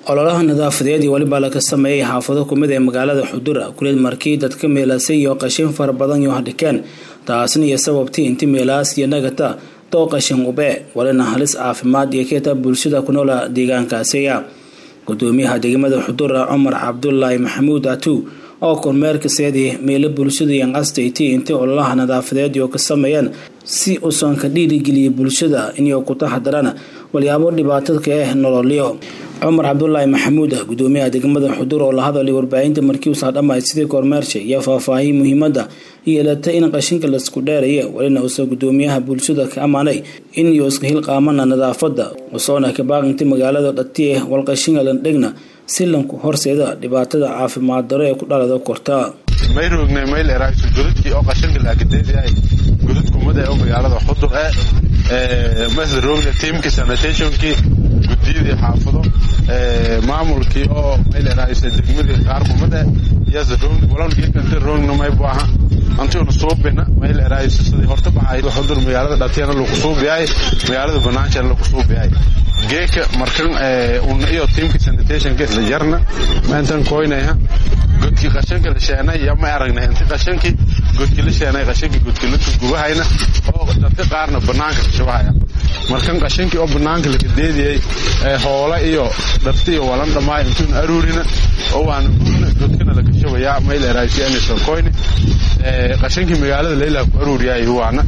ololaha nadaafadeed iyo weliba laga sameeyay xaafado kumid ee magaalada xudura kuleed markii dadka meelaasay iyo qashin fara badan iyo hadhikeen taasna iyo sababtii inti meelaas iyo nagata doo qashin ube walina halis caafimaad iyo keeta bulshada ku noola deegaankaasiya gudoomiyaha degmada xudura cumar cabdulaahi maxamuud atu oo kormeerka seedii meelo bulshada iyo qastayt intii ololaha nadaafadeed iyo ka sameeyeen si uusan ka dhiirigeliyay bulshada inay ku taxadaraan walyaabo dhibaatadka ah nololyo cumar cabdulaahi maxamuud gudoomiyaha degmada xudur oo la hadalay warbaahinta markii uusaa dhammayd sidii kormeersha iyo faahfaahiy muhiimada yeelata in qashinka laisku dheeraya walina uusa gudoomiyaha bulshada ka ammaanay in iyo iska hilqaamana nadaafada usoona kabaaqinta magaalada dhatiye walqashinka landhegna si lanku horseeda dhibaatada caafimaad daro ee ku dhalada korta may roognay mayl eraagso godadkii oo qashinka laakadeedayahay godad kumada oo magaalada xudur ee masla roogna tiimkii sanitationkii gudiyadii xaafado maamulkii oo mayl eraagso degmadii qaar kumada yasa roogna walaalkii inta roogna may baaha antiuna suubina mayl eraagso sidii horta baxay xudur magaalada dhatiyana lagu suubiyahay magaalada banaanjana lagu suubiyahay geeka markan una iyo tiimkii sanitationka isla jarna maantan koynaya godkii qashanka la sheenay iyo ma aragnay inti qashankii godkii la sheenay qashankii godkii la gubahayna oo dadka qaarna banaanka ka shubahaya markan qashankii oo banaanka laga deediyey hoola iyo dharti iyo walan dhammaay intuuna aruurina oo waana gubna godkana laga shubayaa mayl eraaysi anisan koyni qashankii magaalada leylaa ku aruuriyaay waana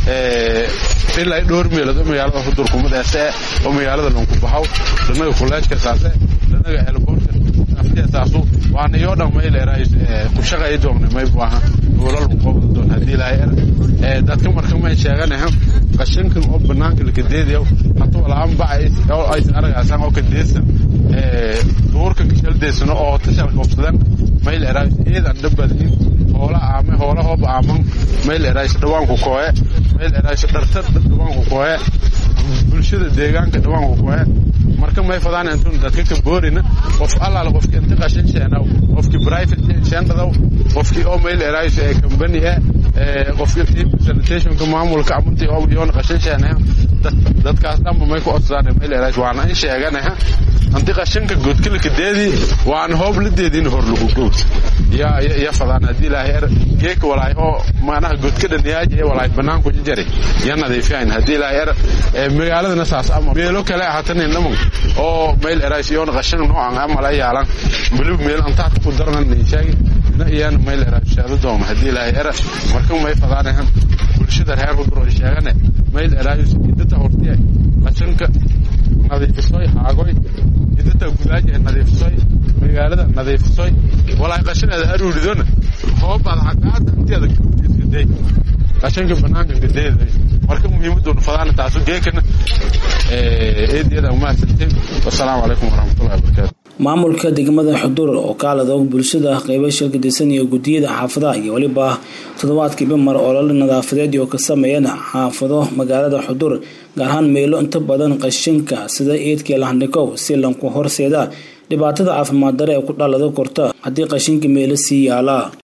ilaa dhowr meelood oo magaalada hudur kumadaase oo magaalada lanku baxaw danaga kuleejka saase danaga elboorka aftiyasaasu waana iyo dhan mayl eraayis ku shaqay doogna may baaha hoolal ku qabda doon haddii lahay er dadka marka may sheeganaha qashankan oo banaanka laka deedayo hatuu laan bacay oo aysan aragaasan oo ka deesan duurka kashaldeesano oo tashal qabsadan mayl eraayis eedan dhabadin hoola aame hoola hoob aaman mayl eraayis dhawaanku kooye mayl eraayis dhartar dhawaanku kooye bulshada deegaanka dhawaanku kooye marka may fadaan intun dadka ka boorina qof allaala qofki inta qashin sheenow qofki private sheendadaw qofki oo mayl eraayis ee company eh qofki team sanitationka maamulka amunti oo yoon qashin sheenaya dadkaas dhanba may ku odsadaan mayl eraayis waana in sheeganaha anti qashinka godkilka deedi waan hoob la deedin hor lagu gows ya ya fadaan hadii ilaahay er geek walaay oo maanaha godka dhaniyaaji ee walaay banaanku jari ya nadiifiyayn hadii ilaahay er magaaladana saas ama meelo kale ahatanin dhaman oo meel erays yoon qashin noocan amala yaalan bulub meel antaad ku darnan ninshaagi na iyaan meel erays shaado dooma hadii ilaahay er marka may fadaanahan bulshada reer hudur oo sheegane meel erays idata hortiya qashinka nadiifisoy haagoy idata gudaaji nadiifisoy magaalada nadiifisoy walaay qashineeda aruuridona hoobaad xagaada inteeda iskaday qashinka banaanka gadeeda marka muhiimaduna fadaana taasu geekana eedeeda umahadsantiin wasalaamu calaykum waraxmatullahi wabarakaatu maamulka degmada xudur oo kaalada bulshada qeybo shirkadisan iyo gudiyada xaafadaha iyo weliba toddobaadkiiba mar olol nadaafadeed oo ka sameeyeen xaafado magaalada xudur gaar ahaan meelo inta badan qashinka sida eedkii lahandhikow si lanku horseeda dhibaatada caafimaad dare ee ku dhalada korta haddii qashinka meelo sii yaalaa